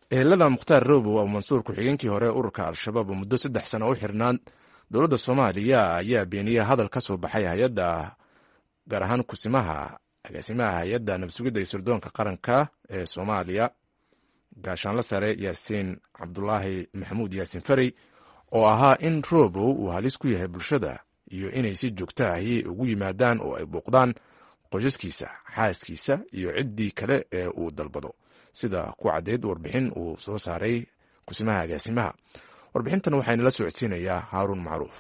ehelada mukhtaar robow oo mansuur ku-xigeenkii hore ururka al-shabaab oo muddo saddex sano u xirnaan dowladda soomaaliya ayaa beeniyey hadal ka soo baxay hay-adda gaar ahaan kusimaha agaasimaha hay-adda nabsugidda iyo sirdoonka qaranka ee soomaaliya gaashaanla sare yaasiin cabdulaahi maxamuud yaasiin farey oo ahaa in robow uu halis ku yahay bulshada iyo inay si joogta ahi ugu yimaadaan oo ay booqdaan qoysaskiisa xaaskiisa iyo ciddii kale ee uu dalbado sida ku caddeyd warbixin uu soo saaray kusimaha agaasimaha warbixintan waxaynala socodsiinayaa haaruun macruuf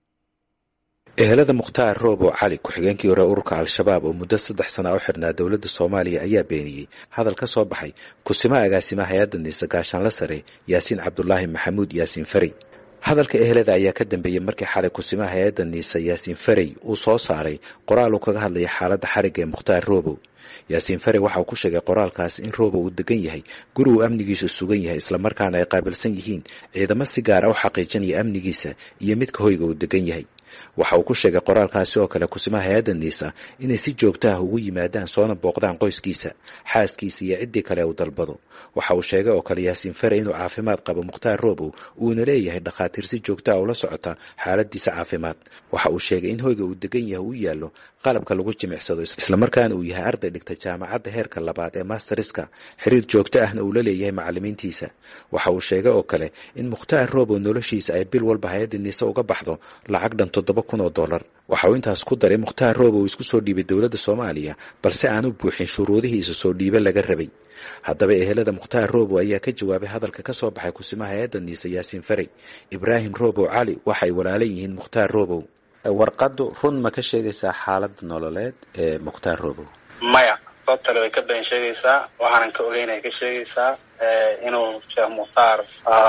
ehelada mukhtaar roobow cali ku-xigeenkii hore ururka al-shabaab oo muddo saddex sana u xirnaa dowladda soomaaliya ayaa beeniyey hadal ka soo baxay kusimaha agaasimaha hay-adda niise gaashaanla sare yaasiin cabdulaahi maxamuud yaasiin farey hadalka ehelada ayaa ka dambeeyey markii xalay kusimaha hay-adda niise yaasiin farey uu soo saaray qoraal uu kaga hadlaya xaaladda xarigga ee mukhtaar roobow yaasiin farey waxa uu ku sheegay qoraalkaas in roobow uu degan yahay guri uu amnigiisu sugan yahay islamarkaana ay qaabilsan yihiin ciidamo si gaara u xaqiijinaya amnigiisa iyo midka hoyga uu degan yahay waxa uu ku sheegay qoraalkaasi oo kale kusimaha hay-adda niisa inay si joogto ah ugu yimaadaan soona booqdaan qoyskiisa xaaskiisa iyo ciddii kale uu dalbado waxa uu sheegay oo kale yaasiin fare inuu caafimaad qabo mukhtaar roobow uuna leeyahay dhakhaatiir si joogto ah ula socota xaaladiisa caafimaad waxa uu sheegay in hoyga uu degan yahay uu yaallo qalabka lagu jimicsado islamarkaana uu yahay arday dhigta jaamacadda heerka labaad ee masteriska xiriir joogto ahna uu la leeyahay macalimiintiisa waxa uu sheegay oo kale in mukhtaar roobow noloshiisa ay bil walba hay-adda niise uga baxdo lacag dhan toddoba kun oo dollar waxa uu intaas ku daray mukhtaar roobow isku soo dhiibay dowladda soomaaliya balse aan u buuxin shuruudihiisa soo dhiibe laga rabay haddaba ehelada mukhtaar roobow ayaa ka jawaabay hadalka ka soo baxay kusimaha hay-adda niise yaasiin farey ibraahim roobow cali waxay walaalan yihiin mukhtaar roobow warqaddu run ma ka sheegaysaa xaaladda nololeed ee mukhtaar roobow maya sababtale way ka been sheegaysaa waxaanan ka ogeynay ka sheegaysaa inuu sheekh mukhtaar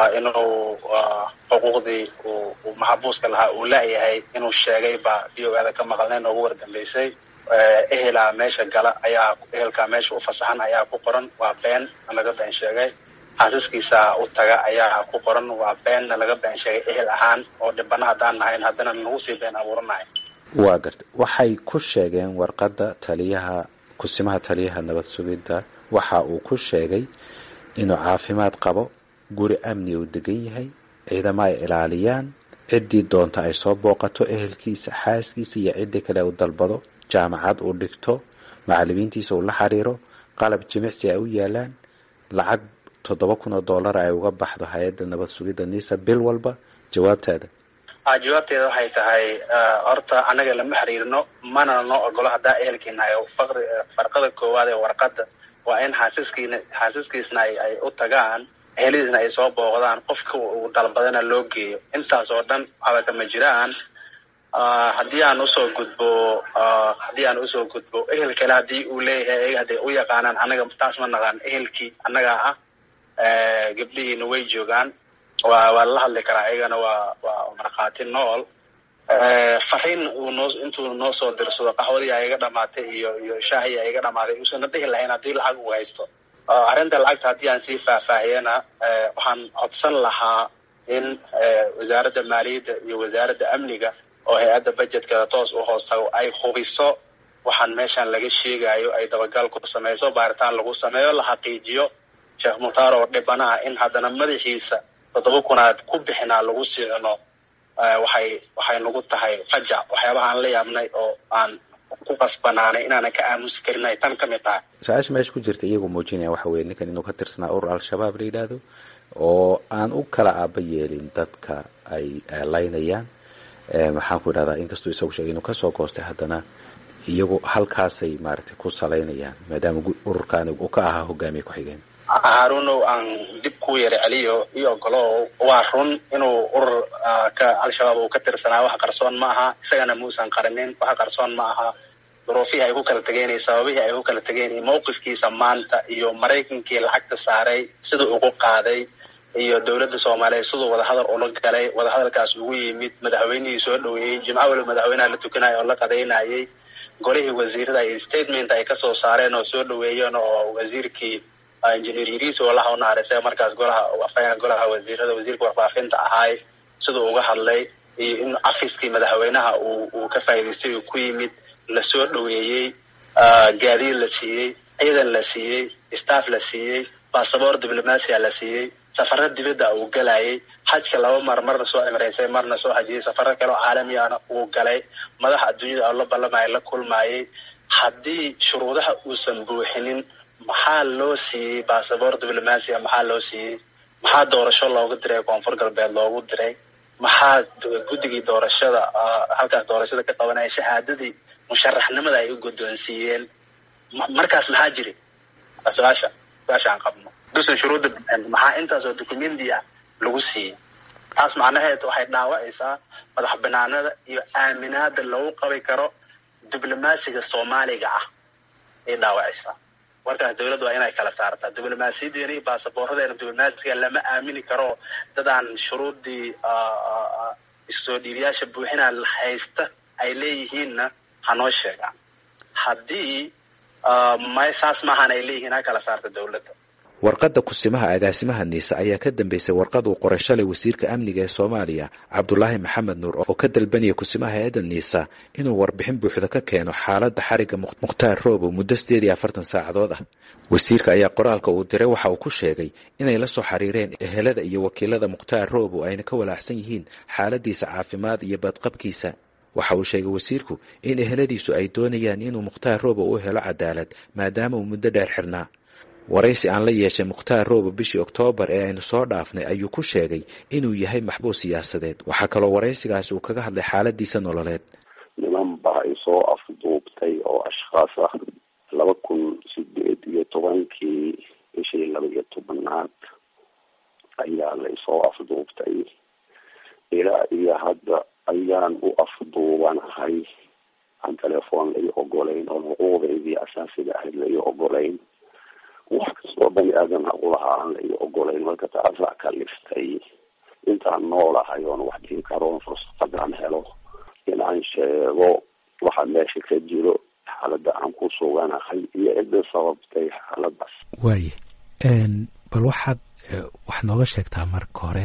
inuu xuquuqdii uu maxabuuska lahaa uu laayahay inuu sheegay baa v o ada ka maqalnay noogu wardambeysay ehelaa meesha gala ayaa ehelkaa meesha u fasaxan ayaa ku qoran waa been laga been sheegay xaasiskiisa u taga ayaa ku qoran waa beenna laga been sheegay ehel ahaan oo dhibana haddaan nahayn haddana nagu sii been abuuranahay waa garta waxay ku sheegeen warqadda taliyaha kusimaha taliyaha nabad sugidda waxa uu ku sheegay inuu caafimaad qabo guri amni uu degan yahay ciidamo ay ilaaliyaan ciddii doonta ay soo booqato ehelkiisa xaaskiisa iyo ciddii kale uu dalbado jaamacad uu dhigto macalimiintiisa uu la xiriiro qalab jimicsi ay u yaalaan lacag toddoba kun oo dollar ay uga baxdo hay-adda nabad sugidda niisa bil walba jawaabtaada jawaabteeda waxay tahay horta annaga lama xiriirno mana noo ogolo haddaa ehelkiinahay faqri farqada koowaad ee warqadda waa in xaasiskiina xaasiskiisna ay ay u tagaan ehelidiisna ay soo booqdaan qofka uu dalbadana loo geeyo intaas oo dhan waxba kama jiraan haddii aan usoo gudbo haddii aan usoo gudbo ehel kale haddii uu leeyahay hadday u yaqaanaan annaga taas ma naqaan ehelkii annagaa ah gabdhihiina way joogaan waa waa la hadli karaa ayagana waa waa markhaati nool fariin uu noo intuu noo soo dirsado qaxwadii ay iga dhamaatay iyo iyo shaahii ay iga dhamaaday uusana dhihi lahayn haddii lacag uu haysto arrinta lacagta haddii aan sii faahfaahiyana waxaan codsan lahaa in wasaaradda maaliyadda iyo wasaaradda amniga oo hay-adda budgetkada toos u hoostago ay hubiso waxaan meeshan laga sheegayo ay dabagal ku samayso baaritaan lagu sameeyo la xaqiijiyo sheekh mukhtaar oo dhibana ah in haddana madaxiisa toddoba kunaad ku bixinaa lagu siicno waxay waxay nagu tahay fajac waxyaabaha aan la yaabnay oo aan ku qasbanaanay inaanan ka aamusi karin ay tan ka mid tahay su-aasha meesha ku jirta iyagoo muujinaya waxa weye ninkan inuu ka tirsanaa urur al-shabaab la yidhaahdo oo aan u kala aaba yeelin dadka ay laynayaan maxaan ku idhahdaa inkastuu isagu sheegay inuu kasoo goostay haddana iyagu halkaasay maaragtay ku salaynayaan maadaama ururkan uu ka ahaa hogaamiye ku-xigeen haarunow aan dib ku yara celiyo iyo ogolow waa run inuu urur ka al-shabaab uu ka tirsanaa wax qarsoon ma aha isagana muusan qarinin wax qarsoon ma aha duruufihii ay ku kala tegeen iyo sababihii ay ku kala tegeen iyo mawqifkiisa maanta iyo maraykankii lacagta saaray siduu ugu qaaday iyo dowladda soomaaliyeed siduu wadahadal ula galay wadahadalkaas ugu yimid madaxweynihii soo dhoweeyey jimco waliba madaxweynaha la tukanaya oo la qadaynayay golihii wasiirada iyo statement ay kasoo saareen oo soo dhoweeyeen oo wasiirkii engineer yariis oo laha unaharisay markaas golaha afayeenka golaha wasiirada wasiirka warfaafinta ahaay siduu uga hadlay iyo in cafiskii madaxweynaha uu uu ka faa'idaystay uu ku yimid lasoo dhoweeyey gaadiid la siiyey ciidan la siiyey staff la siiyey basaboor diblomasia la siiyey safaro dibadda uu galayay xajka laba mar marna soo cimraysay marna soo hajiyay safaro kale oo caalamiyana uu galay madaxa adduunyada oo la ballamaya la kulmayay haddii shuruudaha uusan buuxinin maxaa loo siiyey basaboor diblomasia maxaa loo siiyey maxaa doorasho loogu diray koonfur galbeed loogu diray maxaa guddigii doorashada halkaas doorashada ka qabanaya shahaadadii musharaxnimada ay u guddoonsiiyeen markaas maxaa jiri su-aasha su-aasha aan qabno dusan shuruudda maxaa intaasoo documenti ah lagu siiyey taas macnaheed waxay dhaawacaysaa madax banaanada iyo aaminaada lagu qabi karo diblomaasiga soomaaliga ah ay dhaawacaysaa markaas dawladdu waa inay kala saartaa diblomaasiyadeena iyo baasaboorradeena diblomaasiga lama aamini karo dadaan shuruuddii soo dhiibayaasha buuxinaa haysta ay leeyihiinna hanoo sheegaan haddii may saas maahan ay leeyihiin ha kala saarta dawladda warqadda kusimaha agaasimaha niise ayaa ka dambeysay warqad uu qoray shalay wasiirka amniga ee soomaaliya cabdulaahi maxamed nuur oo ka dalbanaya kusimaha hay-adda niisa inuu warbixin buuxda ka keeno xaaladda xariga mukhtaar roobow muddo sideed iyo afartan saacadood ah wasiirka ayaa qoraalka uu diray waxa uu ku sheegay inay la soo xiriireen ehelada iyo wakiilada mukhtaar roobow ayna ka walaacsan yihiin xaaladiisa caafimaad iyo badqabkiisa waxa uu sheegay wasiirku in eheladiisu ay doonayaan inuu mukhtaar roobow u helo cadaalad maadaama uu muddo dheer xirnaa waraysi aan la yeeshay mukhtaar roobo bishii oktoobar ee aynu soo dhaafnay ayuu ku sheegay inuu yahay maxbuus siyaasadeed waxaa kaloo waraysigaasi uu kaga hadlay xaaladiisa nololeed niman baa isoo afduubtay oo ashkhaas ah laba kun sideed iyo tobankii bishii laba iyo tobanaad ayaa la isoo afduubtay ilaa iyo hadda ayaan u afduubanahay aan telefoon lai ogolayn oo xuquuqdeydii asaasiga ahayd lai ogolayn wax kastoo bani aadan aqulahaa aan lai ogolayn marka taasaa kaliftay intaan noolahay oon wax dhihi karoon fursadaan helo inaan sheego waxa meesha ka jiro xaaladda aan ku suganahay iyo cidda sababtay xaaladaas waaye bal waxaad waxaad nooga sheegtaa marka hore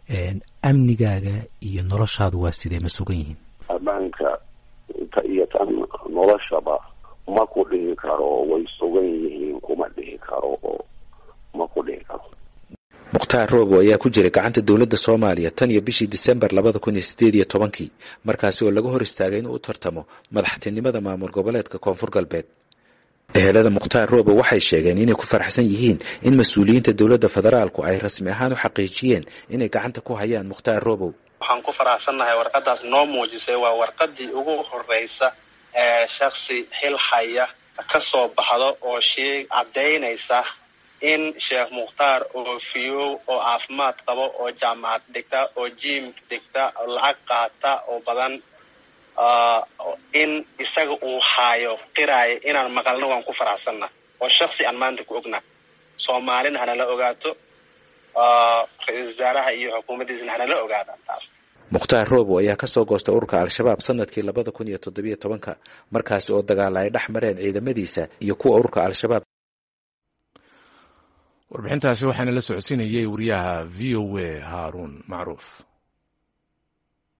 amnigaaga iyo noloshaadu waa sidee ma sugan yihiin ammaanka ta iyo tan noloshaba ma ku dhihi karo way sugan yihiin kuma dhihi karo oo ma ku dhihi karo mukhtaar roobo ayaa ku jiray gacanta dowladda soomaaliya tan iyo bishii disembar labada kun iyo sideed iyo tobankii markaasi oo laga hor istaagay inuu u tartamo madaxtinimada maamul goboleedka koonfur galbeed ehelada mukhtaar roobo waxay sheegeen inay ku faraxsan yihiin in mas-uuliyiinta dowladda federaalku ay rasmi ahaan u xaqiijiyeen inay gacanta ku hayaan mukhtaar roobow waxaan ku faraxsannahay warqadaas noo muujisay waa warqadii ugu horeysa ee shaksi xil haya ka soo baxdo oo shee caddaynaysa in sheekh mukhtaar oo fiyow oo caafimaad qabo oo jaamacad dhigta oo jiim dhigta oo lacag qaata oo badan in isaga uu haayo qiraayo inaan maqalno waan ku faraxsanna oo shaksi aan maanta ku ogna soomaalina hanala ogaato ra-iisal wasaaraha iyo xukuumaddiisna hanala ogaadaan taas mukhtaar roobo ayaa ka soo goostay ururka al-shabaab sanadkii labada kun iyo toddobiyo tobanka markaasi oo dagaala ay dhex mareen ciidamadiisa iyo kuwa ururka al-shabaab warbixintaasi waxaana la socodsiinayay wariyaha v o a haaruun macruuf